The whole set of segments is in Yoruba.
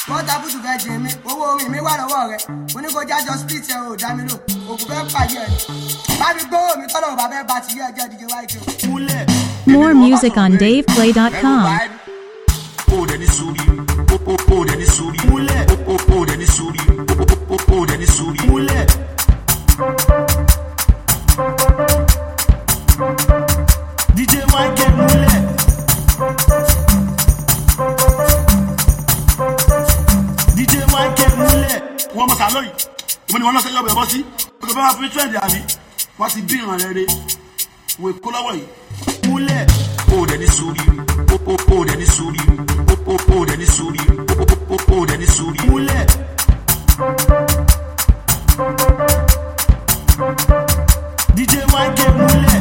wọ́n tábùtù fẹ́ jẹ mí owó orin mi wà lọ́wọ́ rẹ̀ mo ní kó jájọ split ẹ̀ ò dá mi lò òkú fẹ́ pàdé ẹ̀ bá mi gbówó mi tọ́lọ̀ bàbá ẹ̀ bá ti yé ẹjẹ́ díje wáyé múlẹ̀. More music on DavePlay.com. o dẹ̀ ní sórí o o o dẹ̀ ní sórí Múlẹ̀. o o o dẹ̀ ní sórí o o o dẹ̀ ní sórí. múlẹ̀. DJ Michael múlẹ̀. DJ Michael múlẹ̀. wọ́n mọ̀ sàlọ́ yìí ìbọn ni wọ́n lọ́sẹ̀ yọ̀bọ̀ ẹ̀bọ́ sí ọ̀gbẹ́ bá wà fún trend àbí wọ́n ti bí ìràn rẹ̀ rẹ̀ wò kó lọ́wọ́ yìí múlẹ̀. o dẹ̀ ní sórí o o o dẹ̀ ní sórí o o o dẹ̀ ní sórí o o o dẹ̀ ní sórí. múlẹ̀. DJ Michael múlẹ̀.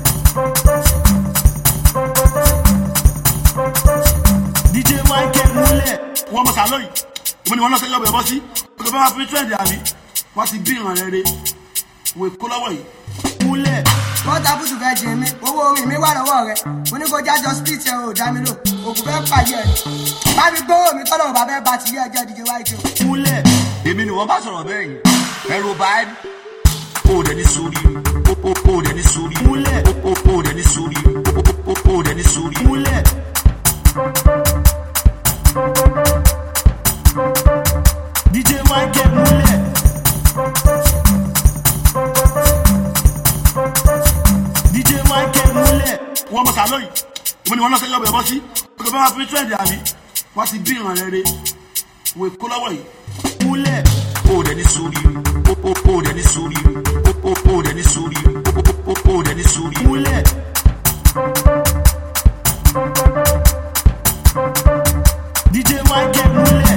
DJ Michael múlẹ̀. wọ́n mọ̀ sàlọ́ yìí ìbọn ni wọ́n lọ́sẹ̀ yọ̀bọ̀ ẹ̀bọ́ sí ọ̀gbẹ́ bá wà fún trend àbí wọ́n ti bí ìràn rẹ̀ rẹ̀ wò kó lọ́wọ́ yìí múlẹ̀. wọ́n tábùtù fẹ́ jẹ mí owó orin mi wà lọ́wọ́ rẹ̀ mo ní kó jájọ split ẹ̀ ò dá mi lò òkú fẹ́ pàdé ẹ̀ bá mi gbówó mi tọ́lọ̀ bàbá ẹ̀ bá ti yé ẹjẹ́ díje wáyé múlẹ̀. èmi ni wọ́n bá sọ̀rọ̀ bẹ́ẹ̀ yìí ẹ̀rọ báyìí o dẹ̀ ní sórí o o o dẹ̀ ní sórí Múlẹ̀. o o o dẹ̀ ní sórí o o o dẹ̀ ní sórí. múlẹ̀. DJ Michael múlẹ̀. DJ Michael múlẹ̀. wọ́n mọ̀ sàlọ́ yìí ìbọn ni wọ́n lọ́sẹ̀ yọ̀bọ̀ ẹ̀bọ́ sí ọ̀gbẹ́ bá wà fún trend àbí wọ́n ti bí ìràn rẹ̀ rẹ̀ wò kó lọ́wọ́ yìí múlẹ̀. o dẹ̀ ní sórí o o o dẹ̀ ní sórí o o o dẹ̀ ní sórí o o o dẹ̀ ní sórí. múlẹ̀. DJ Michael múlẹ̀.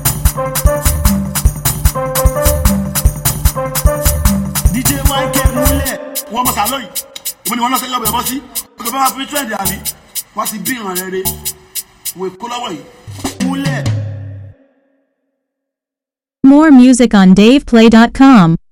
DJ Michael múlẹ̀. wọ́n mọ̀ sàlọ́ yìí ìbọn ni wọ́n lọ́sẹ̀ yọ̀bọ̀ ẹ̀bọ́ sí ọ̀gbẹ́ bá wà fún trend àbí wọ́n ti bí ìràn rẹ̀ rẹ̀ wò kó lọ́wọ́ yìí. múlẹ̀. More music on DavePlay.com.